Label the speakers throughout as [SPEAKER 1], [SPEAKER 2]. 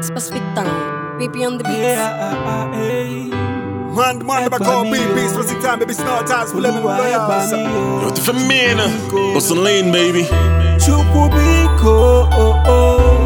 [SPEAKER 1] Specific time. PP on the beat.
[SPEAKER 2] Yeah, hey.
[SPEAKER 3] Man, man, never call BP, specific time, baby, snort times, for living
[SPEAKER 2] Olúwa ẹ bá mi o.
[SPEAKER 4] Yo, the Femina. What's the lane, baby?
[SPEAKER 2] Chukwubiko, oh, oh.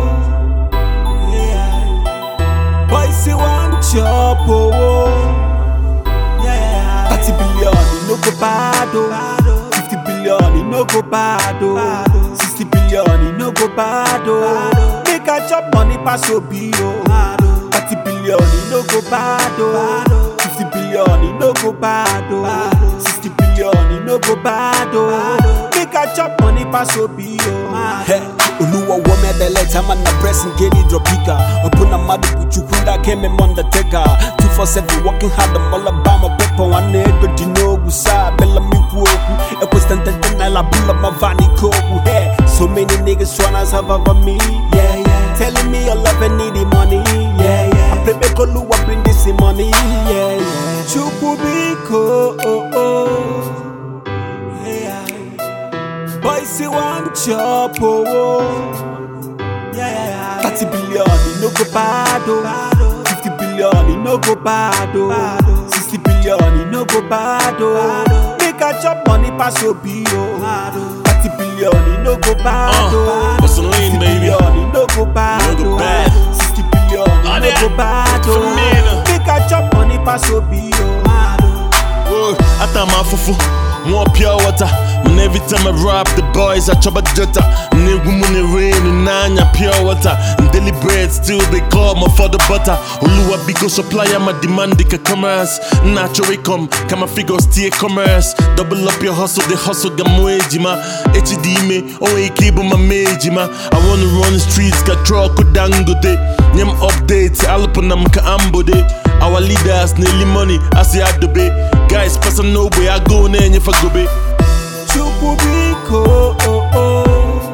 [SPEAKER 2] Yeah. Boys, say one chop, oh, oh. Yeah. 30 billion, it no go bad, oh. 50 billion, it no go bad, oh. 60 billion, it no go bad, oh. Make a chop money pass Obi, oh. 30 billion, it no go bad, oh. 50 billion, it no go bad, oh. 60 billion, it no go bad, oh. Make a chop money pass Obi, oh. Hey. Oluwa wome adeleta mana pressing geni dropika Opuna madu kuchukunda keme monda teka 247 working hard I'm all about my paper One ego dino gusa bella mi kuoku Ekwe stantente na la bula mavani koku Hey, so many niggas tryna survive on me Yeah, yeah Telling me your love and need the money Yeah, yeah I play back Oluwa bring this money Yeah, yeah Chukubiko, oh, oh Yeah, yeah Boys, say one chop, oh, oh. Yeah, 30 billion, it no go bad, oh. 50 billion, it no go bad, oh. 60 billion, it no go bad, oh. Make a chop money pass Obi, oh. 30 billion, it no go bad, oh.
[SPEAKER 4] Uh, what's the lane,
[SPEAKER 2] 50
[SPEAKER 4] baby?
[SPEAKER 2] billion, it no go bad,
[SPEAKER 4] No go
[SPEAKER 2] oh.
[SPEAKER 4] bad.
[SPEAKER 2] 60 billion, it
[SPEAKER 4] Ah,
[SPEAKER 2] no
[SPEAKER 4] yeah.
[SPEAKER 2] go bad,
[SPEAKER 4] Femina.
[SPEAKER 2] oh. Make a chop money pass Obi, oh.
[SPEAKER 4] Whoa, I thought my fufu, more pure water. And every time I rap the boys, I chop a jota. Nigga when it rain and nanya pure water. And daily bread still they call my father butter. Oluwa bigo supplier, my demand the commerce. Natural come, come a figure stay commerce. Double up your hustle, the hustle gamwejima. HD me, oh a cable my majima. I wanna run the streets, got truck dangote. Nyam updates, alupana mka ambode. Our leaders nearly money, I say I do be. Guys, pass no way, I go in if I go be.
[SPEAKER 2] Chukubiko, oh, oh.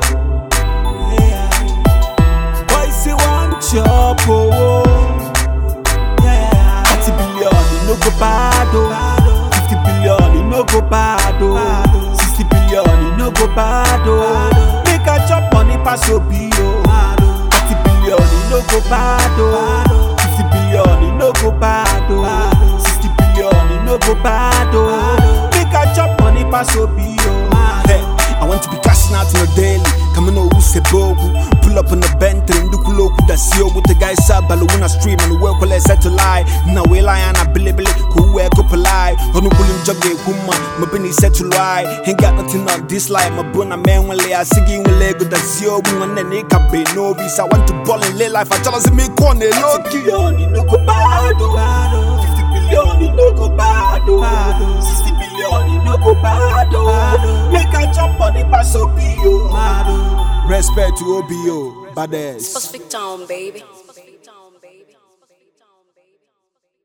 [SPEAKER 2] Yeah. Boys, say one chop, oh, oh. Yeah. 30 billion, it no go bad, oh. 50 billion, it no go bad, oh. 60 billion, it no go bad, oh. Make a chop money pass Obi, oh. 30 billion, it no go bad, oh. 50 billion, it no go bad, oh. 60 billion, it no go bad, oh. Make a chop money pass Obi, oh. Hey, I want to be cashing out in a daily. Coming over Sebogu. Pull up on the bench, and do kuloku da sio with the guys up, Baluna stream and work will set to lie. Now we lie and I believe it, who wear go polite. On the pulling jug, kuma, my penny set to lie. Ain't got nothing on this life, my buna man will lay. I singing with Lego da sio, and then it can be no visa. I want to ball in lay life, I tell us me corner, low. Billion, no go bad, 50 billion, no go bad, 60 billion, no go bad, Make a jump on the pass OBO. Respect to OBO, badass.
[SPEAKER 1] Specific time, baby.